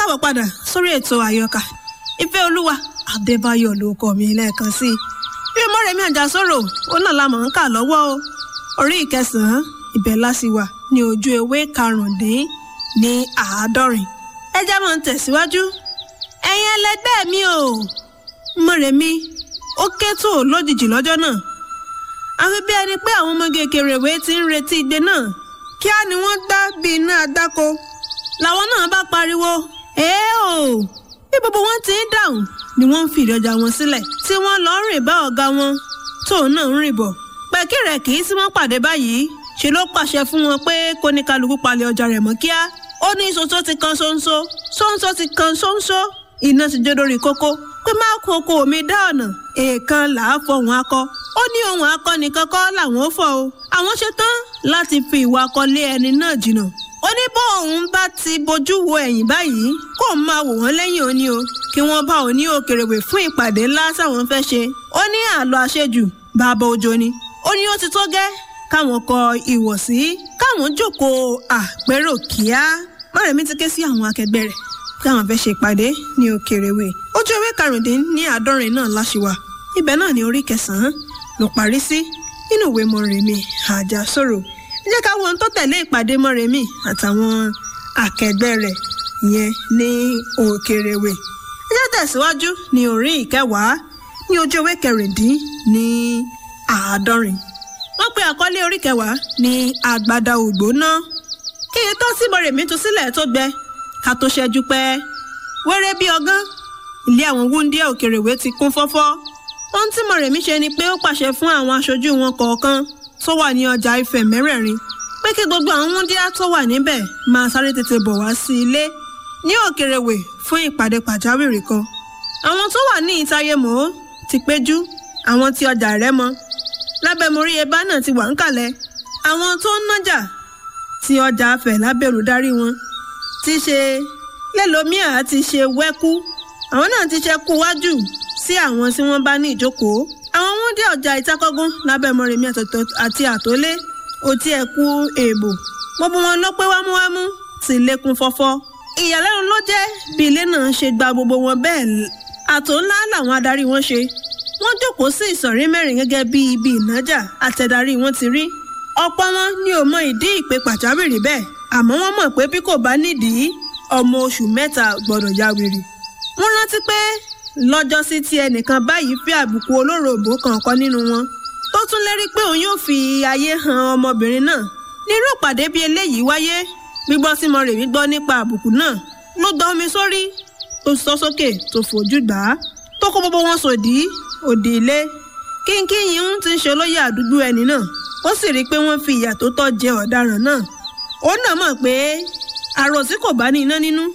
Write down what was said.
káàbọ̀ padà sórí ètò àyọkà ìfẹ́ olúwa adébáyọ̀ ló kọ́ mi lẹ́ẹ̀kan sí i bí mọ́rẹ̀mí àjàsọ̀rọ̀ ó náà la mọ̀ ń kà lọ́wọ́ o orí ìkẹsàn-án ibẹ̀ lásìwà ní ojú ewé karùndín ní àádọ́rin ẹ já mọ́ ń tẹ̀síwájú ẹ̀yin ẹlẹgbẹ́ mi o mọ́rẹ̀mí ó ké tó lójijì lọ́jọ́ náà àfi bí ẹni pé àwọn ọmọ kékeré ìwé ti ń retí igbe náà kíá ni wọ́n gbá bí iná adáko làwọn náà bá pariwo èé o bí gbogbo wọn ti ń dáhùn ni wọ́n ń fìdí ọjà wọn sílẹ̀ tí wọ́n lọ ń rìn bá ọ̀gá wọn tóun náà ń rìn bọ̀ pẹ̀kí rẹ̀ kì í sí wọ́n pàdé báyìí ṣe ló pàṣẹ fún wọn pé kó ní kálukú palẹ̀ ọjà rẹ̀ mọ́ kíá ó ní ṣoṣo ti kan ṣóńṣó ṣóńṣó ti kan ṣóńṣó iná ti jó lórí kókó pé má kókó omi dá ọ̀nà èèkan là á fọhùn akọ ó ní ohun akọ nìkan kọ́ làwọn ó fọ o àwọn ṣe tán láti fi ìwà akọ lé ẹni náà jìnnà ó ní bó òun bá ti bójú wo ẹ̀yìn báyìí kó òun máa wò wọ́n lẹ́yìn òní o kí wọ́n bá òun ní òkèrèwé fún ìpàdé ńlá táwọn fẹ́ ṣe ó ní àlọ́ àṣejù bàbá òjò ni ó ní ó ti tó gẹ́ káwọn kọ ìwọ̀sí káwọn jókòó àpérò kíá mọ́rẹ̀mí ti ké sí àwọn akẹgbẹ́ rẹ̀ káwọn fẹ́ ṣe ìpàdé ní òkèrèwé ojú ewé karùndín ní àádọ́rin náà láṣìwà ibẹ̀ náà ní orí kẹsàn-án ló parí sí nínú ìwé mọ̀rẹ̀mí àjàsọ̀rọ̀ ẹ jẹ́ ká wo ohun tó tẹ̀lé ìpàdé mọ́rẹ̀mí àtàwọn akẹgbẹ́ rẹ̀ yẹn ní òkèrèwé ẹ jẹ́ tẹ̀síwájú ní orí ìkẹwàá ní ojú ewé kẹrìndín ní àádọ́rin wọ́n pe àkọlé orí kẹwàá ní àgbàdà ògbóná kí n tó sí mọ̀rẹ̀mí tú sílẹ̀ tó gbẹ ká tó ṣẹ́jú pẹ́ wẹ́rẹ́ bí ọgán ilé àwọn wúndíá òkèrèwé ti kún fọ́fọ́ ohun tí mọ̀rẹ̀mí ṣe ni pé ó pàṣẹ fún àwọn aṣojú wọn kọ̀ọ̀kan tó wà ní ọjà Ifẹ̀ mẹ́rẹ̀ẹ̀rin pé kí gbogbo àwọn wúndíá tó wà níbẹ̀ máa sáré tètè bọ̀ wá sí ilé ní òkèrèwé fún ìpàdé pàjáwìrì kan àwọn tó wà ní ìtayémò ti péjú àwọn tí ọjà Rẹ́mọ lábẹ́ morí ebá náà ti wà ń kalẹ̀ àwọn tó ń nájà tí ọjà Ifẹ̀ lábẹ́rù darí wọn ti ṣe lẹ́lòmíà ti ṣe wẹ́kú àwọn náà ti ṣe kú wájú sí àwọn tí wọ́n bá ní ìjókòó àwọn wọn dé ọjà ìtakọ́gún lábẹ́ mọ́rẹ̀mí àti àtólé òtí ẹ̀kú èèbò gbogbo wọn ló pé wámúwámú ti lékún fọ́fọ́ ìyàlẹ́nu ló jẹ́ bí ilé náà ṣe gba gbogbo wọn bẹ́ẹ̀ àtò ńlá làwọn adarí wọn ṣe wọ́n jókòó sí ìsọ̀rí mẹ́rin gẹ́gẹ́ bí ibi ìnájà àtẹ̀darí wọn ti rí ọ̀pọ̀ wọn ni ò mọ ìdí ìpè pàjáwìrì bẹ́ẹ̀ àmọ́ wọ́n mọ̀ pé bí kò bá nídìí ọmọ oṣù mẹ́ta gbọ́dọ̀ ya wèrè wọ́n rántí pé lọ́jọ́sí tí ẹnìkan báyìí fi àbùkù olóròbó kọ̀ọ̀kan nínú wọn tó tún lérí pé òun yóò fi ayé han ọmọbìnrin náà nírú ìpàdé bíi eléyìí wáyé gbígbọ́ sí Mọ́rẹ̀mí gbọ́ nípa àbùkù náà ló gbọ́ omi sórí tó sọ sókè tó fojú gbà á tó kó gbogbo wọn sòdí òdì ilé kínkínyìn ń ti ń ṣe olóyè àdúgbò ẹni náà ó sì rí i pé wọ́n fi ìyà tó tọ́ jẹ ọ̀daràn náà ó náà mọ̀ pé àròsí kò bá ní iná nínú